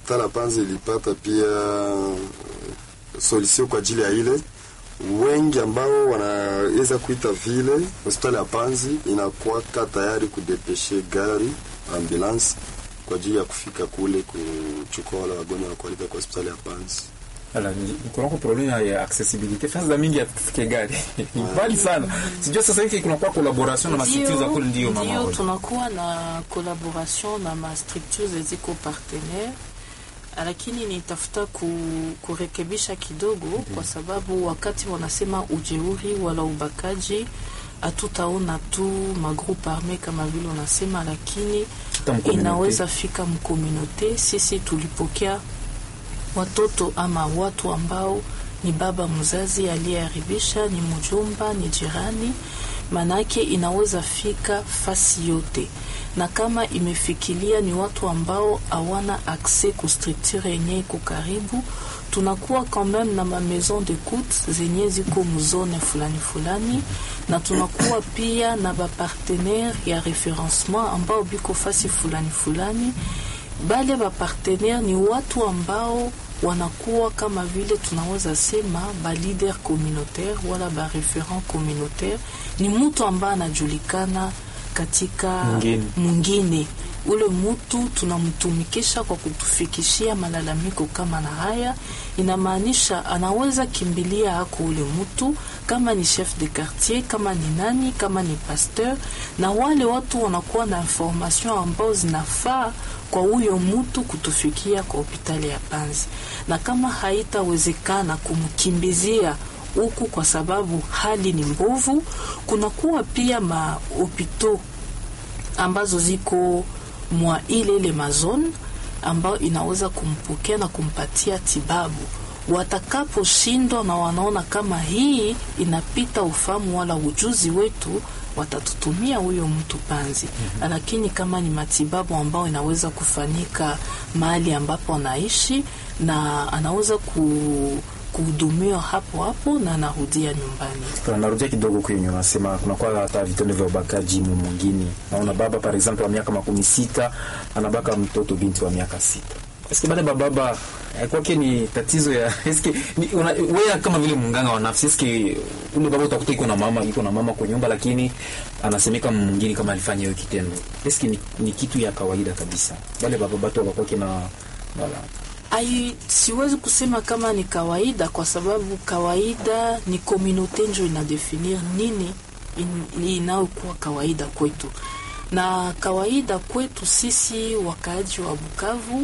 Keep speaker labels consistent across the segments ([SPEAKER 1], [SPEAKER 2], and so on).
[SPEAKER 1] hospitali ya Panzi ilipata pia solution kwa ajili ya ile wengi ambao wanaweza kuita vile hospitali ya Panzi inakuwaka tayari kudepeshe gari ambulance kwa ajili ya kufika kule kuchukua wale wagonjwa na kuwaleta kwa hospitali ya Panzi.
[SPEAKER 2] Ala, kunako problem ya accessibility fasi mingi ya kufike gari ni mbali sana. Sijua sasa hivi kunakuwa collaboration na mastructure za kule, ndio mama
[SPEAKER 3] ndio
[SPEAKER 2] wewe.
[SPEAKER 3] tunakuwa na collaboration na ma structures ziko partenaire, lakini nitafuta ku, kurekebisha kidogo kwa sababu wakati wanasema ujeuri wala ubakaji hatutaona tu magroupe arme kama vile unasema, lakini
[SPEAKER 2] Hata mkomunote.
[SPEAKER 3] inaweza fika mkomunote. Sisi tulipokea watoto ama watu ambao ni baba mzazi aliyeharibisha, ni mjomba, ni jirani, manake inaweza fika fasi yote, na kama imefikilia ni watu ambao hawana akse ku structure yenye iko karibu, tunakuwa quand même na ma maison d'écoute zenye ziko mzone fulani fulani, na tunakuwa pia na bapartenaire ya referencement ambao biko fasi fulani fulani bale bapartenaire ni watu ambao wanakuwa kama vile tunaweza sema ba leader communautaire wala ba referent communautaire. Ni mtu ambaye anajulikana katika
[SPEAKER 2] Mwingine.
[SPEAKER 3] mwingine, ule mtu tunamtumikisha kwa kutufikishia malalamiko kama na haya. Inamaanisha anaweza kimbilia hako ule mtu, kama ni chef de quartier, kama ni nani, kama ni pasteur, na wale watu wanakuwa na information ambao zinafaa kwa huyo mtu kutufikia kwa hospitali ya Panzi, na kama haitawezekana kumkimbizia huku kwa sababu hali ni mbovu, kunakuwa pia mahopito ambazo ziko mwa ile ile mazone ambayo inaweza kumpokea na kumpatia tibabu watakaposhindwa na wanaona kama hii inapita ufahamu wala ujuzi wetu, watatutumia huyo mtu Panzi. Lakini kama ni matibabu ambayo inaweza kufanyika mahali ambapo anaishi na anaweza ku kuhudumiwa hapo hapo na anarudia nyumbani.
[SPEAKER 2] Kuna narudia kidogo kwenye unasema kunakuwa hata vitendo vya ubakaji mu mwingine. Naona baba par exemple wa miaka makumi sita anabaka mtoto binti wa miaka sita. Eske baada ya baba eh, kwake ni tatizo ya eske ni, una, wewe kama vile mganga wa nafsi eske ule baba utakuta iko na mama iko na mama kwa nyumba, lakini anasemeka mwingine kama alifanya hiyo kitendo, eske ni, ni kitu ya kawaida kabisa wale baba batu wakwake na wala
[SPEAKER 3] Ai, siwezi kusema kama ni kawaida kwa sababu kawaida ni komunote njo inadefinir nini in- inayokuwa kawaida kwetu, na kawaida kwetu sisi wakaaji wa Bukavu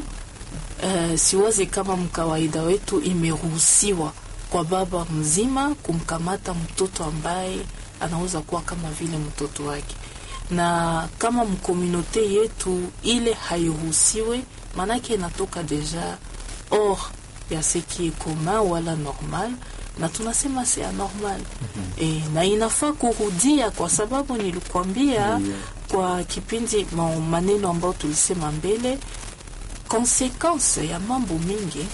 [SPEAKER 3] eh, siwazi kama mkawaida wetu imeruhusiwa kwa baba mzima kumkamata mtoto ambaye anaweza kuwa kama vile mtoto wake, na kama mkomunote yetu ile hairuhusiwe, maanake inatoka deja hors ya ce qui est commun wala normal, na tunasema c'est anormal e, na inafaa kurudia kwa sababu nilikwambia kwa kipindi ma- maneno ambayo tulisema mbele, konsekanse ya mambo mingi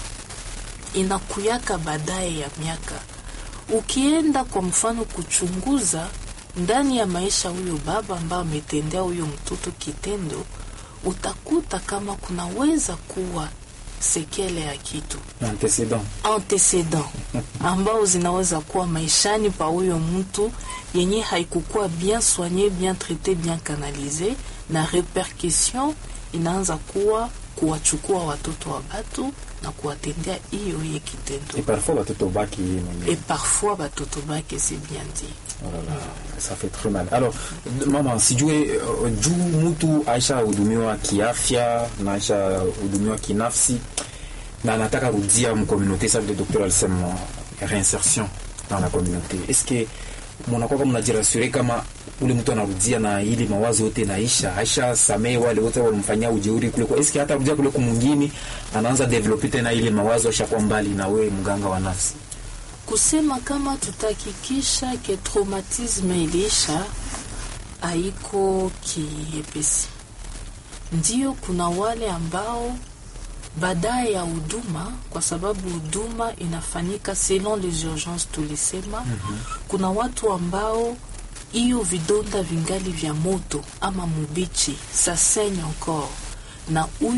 [SPEAKER 3] inakuyaka baadaye ya miaka. Ukienda kwa mfano kuchunguza ndani ya maisha huyo baba ambaye ametendea huyo mtoto kitendo, utakuta kama kunaweza kuwa sekele ya kitu
[SPEAKER 2] antecedent
[SPEAKER 3] antecedent ambao zinaweza kuwa maishani pa huyo mtu yenye haikukuwa bien soigné bien traité bien canalisé, na repercussion inaanza kuwa kuwachukua watoto wa batu na kuwatendea hiyo hiyo kitendo,
[SPEAKER 2] et parfois watoto baki yeye mwenyewe
[SPEAKER 3] et parfois batoto bake c'est bien dit.
[SPEAKER 2] Oh là là, ça fait très mal. Alors, d- mama, sijue uh, juu mtu aisha hudumiwa kiafya na aisha hudumiwa kinafsi na anataka rudia mcommunauté, ça le docteur alisema réinsertion dans la communauté. Est-ce que mnakuwa kama mnajirasure kama ule mtu anarudia na ili mawazo yote naisha aisha samee wale wote walimfanyia ujeuri kule kwa eske hata rudia kule kumwingine anaanza develope tena ile mawazo ashakuwa mbali na wewe mganga wa nafsi
[SPEAKER 3] kusema kama tutahakikisha ke traumatisme iliisha haiko kiepesi. Ndio kuna wale ambao baadaye ya huduma, kwa sababu huduma inafanyika selon les urgences tulisema. Kuna watu ambao hiyo vidonda vingali vya moto ama mubichi, ça saigne encore na